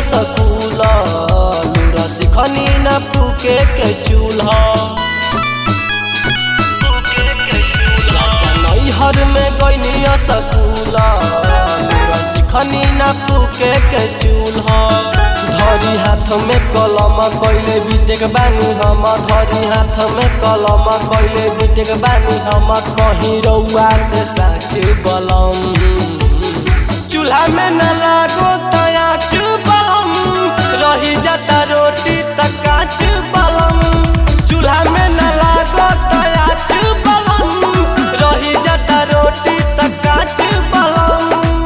सकूल लूरा सिखनी न फूके के चूल्हा नैहर में गईनी सकूल लूरा सिखनी न फूके के चूल्हा धरी हाथ में कलम कैले बीटेक बानी हम धरी हाथ में कलम कैले बीटेक बानी हम कहीं रउआ से साच बलम चूल्हा में न लागो तया बलम रही जाता रोटी तक काच बलम चूल्हा में न लागो तया बलम रही जाता रोटी तक काच बलम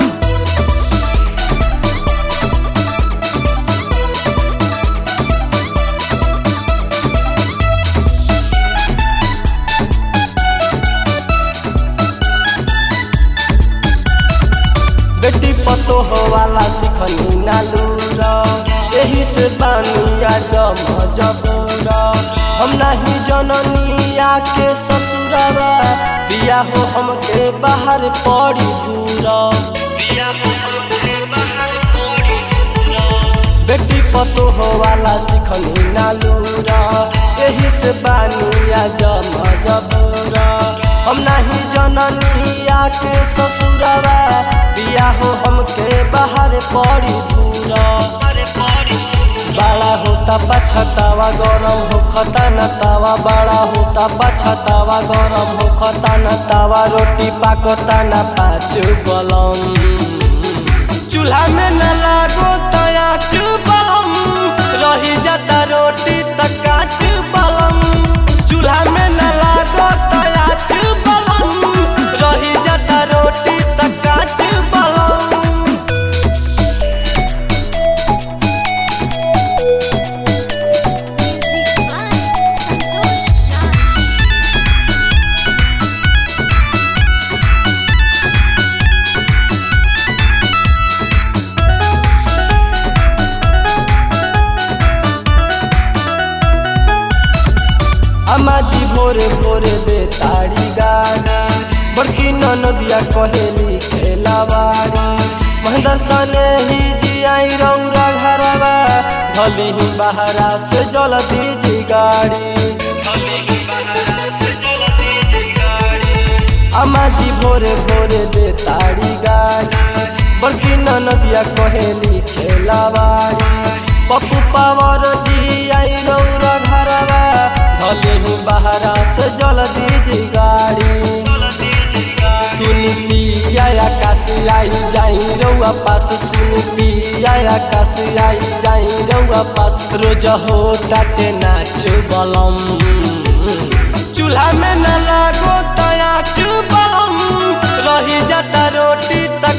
बेटी पतो हो वाला सिखनी नालूरा यही से बानिया जम जबूरा हम नहीं जननिया के ससुरवा बिया हो हमके बाहर पड़ी दूरा बेटी पतो हो वाला सिखनी नालूरा यही से बानिया जम जबूरा हम नहीं जननिया के ससुरवा बिया हो हमके बाहर पड़ी दूरा बड़ा होता पछतावा गरम हो खता न तावा बड़ा होता पछतावा गरम हो खता न तावा रोटी पाकता न पाँच बलम चूल्हा में न लागो तया बलम रही जाता रोटी तक काच बलम चूल्हा में न लागो तया बलम रही जाता रोटी तक काच बलम Music by Santosh Raj. अम्मा जी भोरे भोरे दे ताड़ी गाड़ी बड़की नदिया कहेली खेलावाड़ी महेंद्र सने ही जी आई रौरा घरवा भली ही बहरा से जल दीजी गाड़ी अम्मा जी भोरे भोरे दे ताड़ी गाड़ी बड़की नदिया कहेली खेलावाड़ी पप्पू पावर जी आई रौरा घरवा भले ही बहरा से जल दीजी गाड़ी सुनी पिया आकाश आई जाई रउआ पास सुनी पिया आकाश आई जाई रउआ पास रोज हो टाटे नाच बलम चूल्हा में न लागो तया बलम रही जाता रोटी तक